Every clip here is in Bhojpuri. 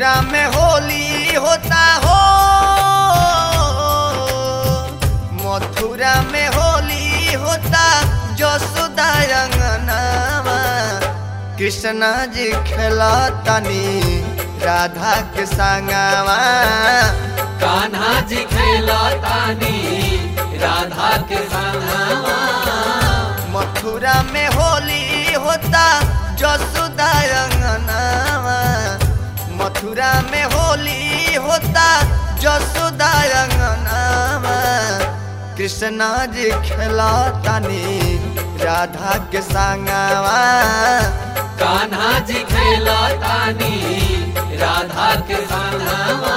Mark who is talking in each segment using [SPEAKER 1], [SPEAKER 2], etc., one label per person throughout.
[SPEAKER 1] मथुरा में होली होता हो मथुरा में होली होता जसोदा रंगनावा कृष्णा जी खेला तनी राधा के संगवा
[SPEAKER 2] कान्हा जी खेला तानी राधा के संगवा
[SPEAKER 1] मथुरा में होली होता जसोदा रंगनावा मथुरा में होली होता जसोदा रंगनावा कृष्णा जी खेला तनी राधा के संगवा
[SPEAKER 2] कान्हा जी खेला तानी राधा के संगवा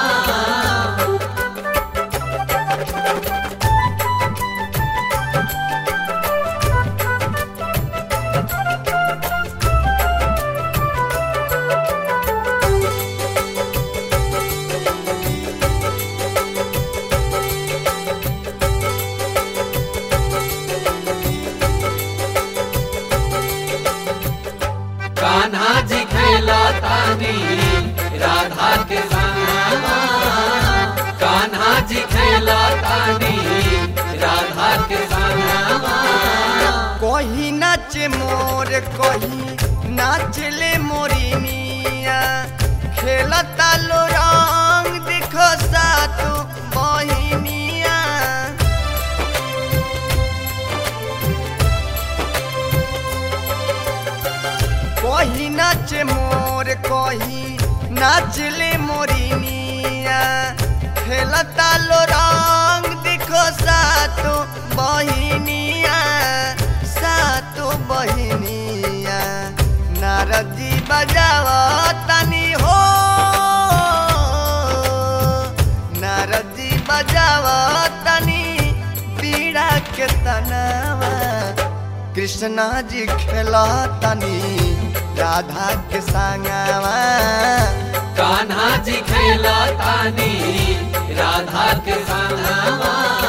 [SPEAKER 2] कान्हा जी खेला तानी राधा के संगवा कान्हा जी खेला तानी राधा के संगवा
[SPEAKER 1] कहीं नाच मोर कहीं नाचले मोरिनिया खेलता लो रंग देखो सातु बहिनिया कहीं नाच मोर कहीं नाचले मोरिनिया खेलता लो रंग देखो सातु बहिनिया सातु बहिनिया नारदी बजाव तनी हो नारदी बजाव तनी पीड़ा के तनावा कृष्णा जी खेला तनी राधा के संगवा
[SPEAKER 2] कान्हा जी खेला तानी राधा के संगवा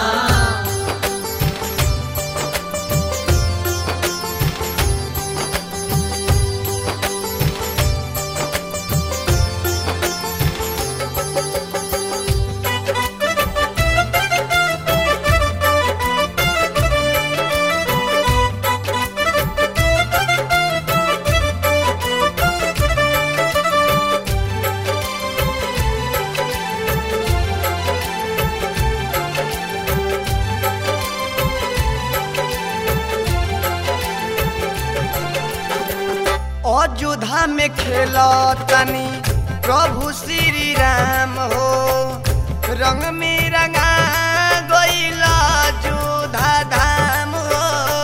[SPEAKER 1] अयोध्या में खेला तनी प्रभु श्री राम हो रंग में रंगा गईला जोधा धाम हो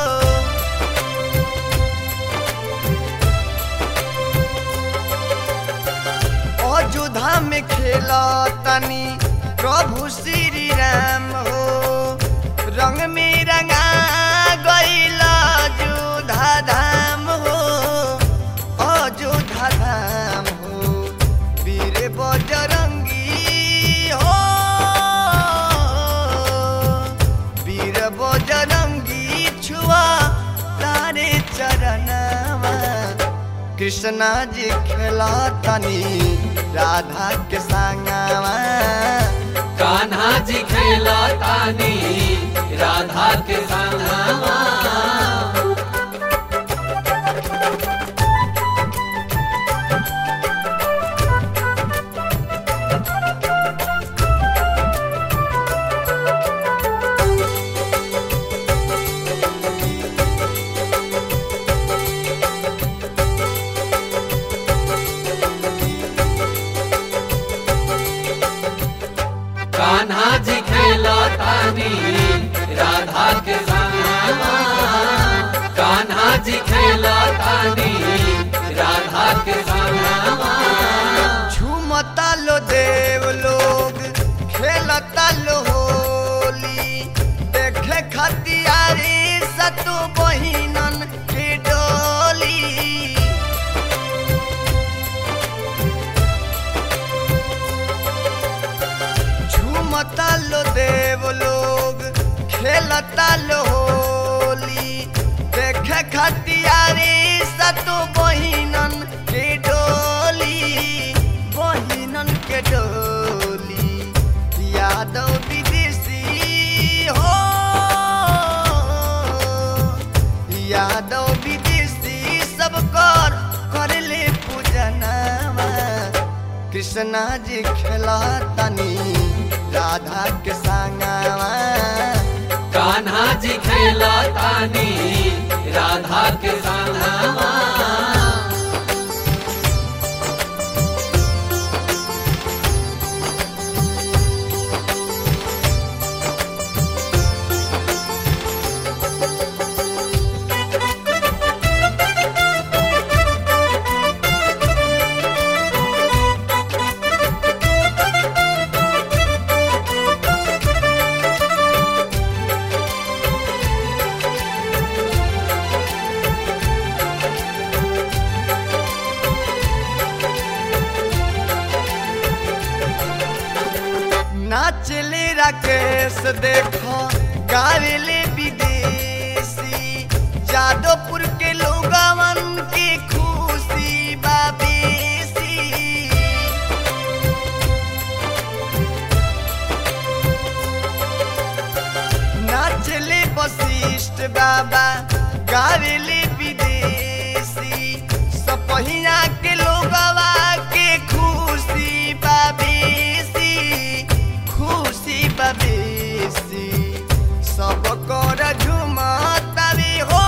[SPEAKER 1] अयोध्या में खेला तनी प्रभु श्री राम हो रंग में रंगा गईला जोधा धाम हो अयोध्या धाम हो वीर बजरंगी हो वीर बजरंगी छुआ तारे चरणवा कृष्णा जी खेला तनी राधा के संगवा
[SPEAKER 2] कान्हा जी खेला तानी राधा के संगवा कान्हा जी खेला तानी राधा के संगवा कान्हा जी खेला तानी राधा के संगवा
[SPEAKER 1] झूमता लो देव लोग खेलता लो होली देखे खतियारी सतु बहिनन के डोली झूमता लो देव लोग खेलता लो होली देखे खतियारी सतु बहिनन के डोली बहिनन यादव विदेशी सब कर कर ले पूजनवा कृष्णा जी खेला तनी राधा के संगवा
[SPEAKER 2] कान्हा जी खेला तानी राधा के संगवा
[SPEAKER 1] नाचले राकेश देखो गावेले विदेशी जादवपुर के लोगवन के खुशी बाबेसी नाचले वशिष्ठ बाबा गावेले विदेशी सपहिया के लोगवा के खुशी बाबेसी खुशी बाबेसी सब कर झुमतावे हो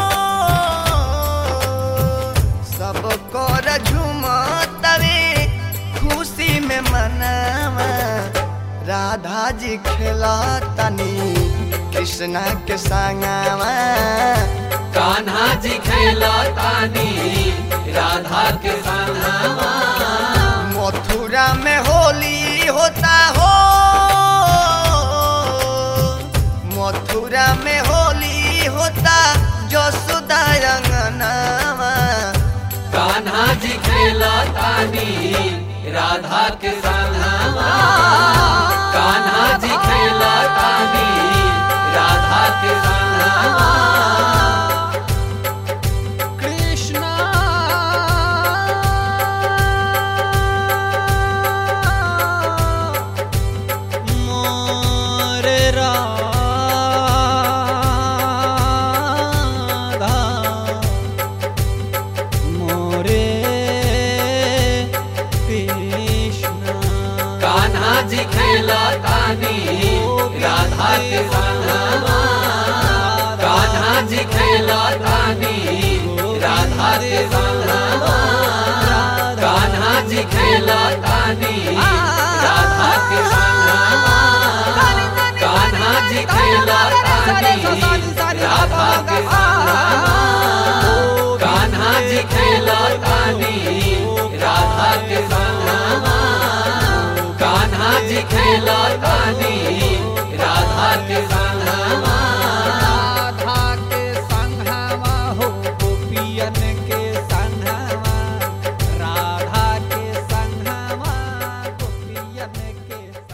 [SPEAKER 1] सब कर झुमतावे खुशी में मनावा राधा जी खेला तनी कृष्णा के संगवा
[SPEAKER 2] कान्हा जी खेला तानी राधा के संगवा
[SPEAKER 1] मथुरा में होली होता हो मथुरा में होली होता जसुदा अंगनावा
[SPEAKER 2] कान्हा जी खेला तानी राधा के संगवा कान्हा जी खेला तानी राधा के संगवा
[SPEAKER 3] कृष्णा मोरे राधा मोरे कृष्णा
[SPEAKER 2] कान्हा जी खेला तानी राधा के संगवा कान्हा जी खेला तानी राधा के संगवा कान्हा जी खेला तानी राधा के संगवा कान्हा जी खेला तानी राधा के संगवा कान्हा जी खेला तानी राधा के संगवा कान्हा जी खेला तानी